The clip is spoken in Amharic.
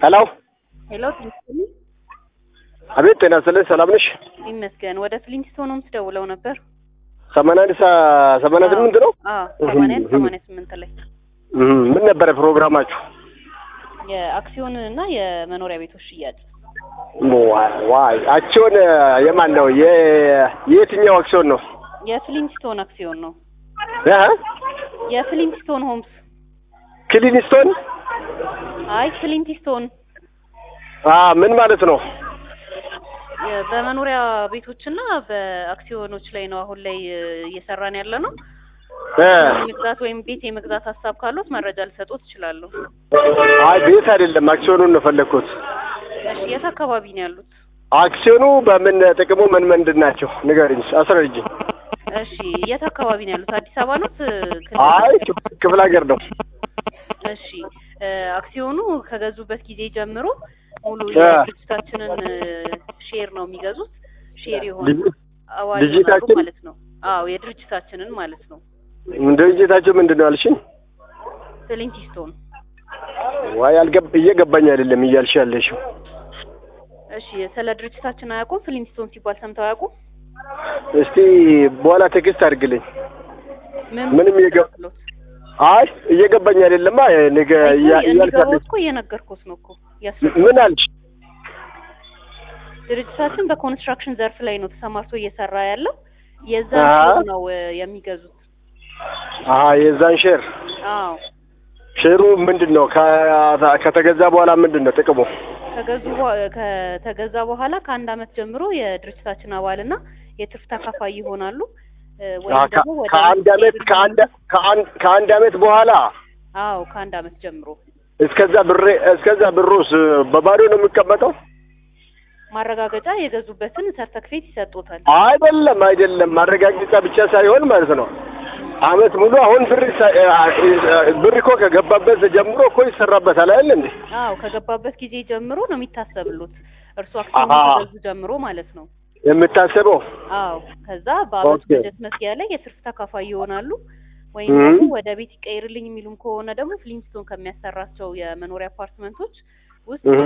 ሄሎ ሄሎ ትንስል አቤት፣ ጤና ይስጥልኝ። ሰላም ነሽ? ይመስገን። ወደ ፍሊንስቶን ሆምስ ደውለው ነበር። ሰማንያ አንድ ሰ- ሰማንያ ስምንት ነው። አዎ ሰማንያ አንድ ሰማንያ ስምንት ላይ እህ፣ ምን ነበረ ፕሮግራማችሁ? የአክሲዮን እና የመኖሪያ ቤቶች ሽያጭ ዋይ ዋይ፣ አክሲዮን የማን ነው? የ- የየትኛው አክሲዮን ነው? የፍሊንስቶን አክሲዮን ነው። እ የፍሊንስቶን ሆምስ ክሊንስቶን አይ ፍሊንቲስቶን አ ምን ማለት ነው? የ- በመኖሪያ ቤቶችና በአክሲዮኖች ላይ ነው አሁን ላይ እ, እየሰራን ያለ ነው። እ የመግዛት ወይም ቤት የመግዛት ሀሳብ ካሉት መረጃ ልሰጡት እችላለሁ። አይ ቤት አይደለም፣ አክሲዮኑን ነው ፈለግኩት። እሺ የት አካባቢ ነው ያሉት? አክሲዮኑ በምን ጥቅሙ ምን ምንድን ናቸው? ንገሪኝ፣ አስረጅኝ። እሺ የት አካባቢ ነው ያሉት? አዲስ አበባ ነው? አይ ክፍ- ክፍለ ሀገር ነው። እሺ እ፣ አክሲዮኑ ከገዙበት ጊዜ ጀምሮ ሙሉ እ። የድርጅታችንን እ፣ ሼር ነው የሚገዙት። ሼር የሆነ ልጅ- አዋጅ ይሆናሉ ድርጅታችን? ማለት ነው። አዎ የድርጅታችንን ማለት ነው። ድርጅታቸው ምንድን ነው ያልሽኝ? ፍሊንቲስቶን። ዋይ አልገብ እየገባኝ አይደለም እያልሽ ያለሽው። እሺ ስለ ድርጅታችን አያውቁም? ፍሊንቲስቶን ሲባል ሰምተው አያውቁም? እስቲ በኋላ ቴክስት አድርግልኝ። ምን ምንም የገ- መስሎት? አይ እየገባኝ አይደለማ ነገ አይ፣ እያ- እያልሽ እንዲገባው ያለሽ እኮ እየነገርኩት ነው እኮ ያስረዳል። ምን አልሽ? ድርጅታችን በኮንስትራክሽን ዘርፍ ላይ ነው ተሰማርቶ እየሰራ ያለው። የዛ አዎ። ነው እ፣ የሚገዙት። አሀ የዛን ሼር አዎ ሼሩ ምንድን ነው? ከ- ከተገዛ በኋላ ምንድን ነው ጥቅሙ? ከገዙ በ- ከተገዛ በኋላ ከአንድ አመት ጀምሮ የድርጅታችን አባልና የትርፍ ተካፋይ ይሆናሉ። እ፣ ወይም አሀ፣ ደግሞ ወደ ከአንድ አመት ከአንድ ከአንድ ከአንድ አመት በኋላ አዎ ከአንድ አመት ጀምሮ እስከዛ ብሬ እስከዛ ብሩስ በባዶ ነው የሚቀመጠው? ማረጋገጫ የገዙበትን ሰርተክፌት ይሰጡታል። አይደለም አይደለም፣ ማረጋገጫ ብቻ ሳይሆን ማለት ነው አመት ሙሉ አሁን ብር ይሳ- ብር እኮ ከገባበት ጀምሮ እኮ ይሰራበታል አይደል እንዴ? አዎ ከገባበት ጊዜ ጀምሮ ነው የሚታሰብሉት እርሱ አክሲዮን አሀ። ከገዙ ጀምሮ ማለት ነው። የምታስበው አዎ ከዛ በአመት ኦኬ። በጀት መስሪያ ላይ የትርፍ ተካፋይ ይሆናሉ። ወይም እም። ደግሞ ወደ ቤት ይቀይርልኝ የሚሉም ከሆነ ደግሞ ፍሊንስቶን ከሚያሰራቸው የመኖሪያ አፓርትመንቶች ውስጥ እህ።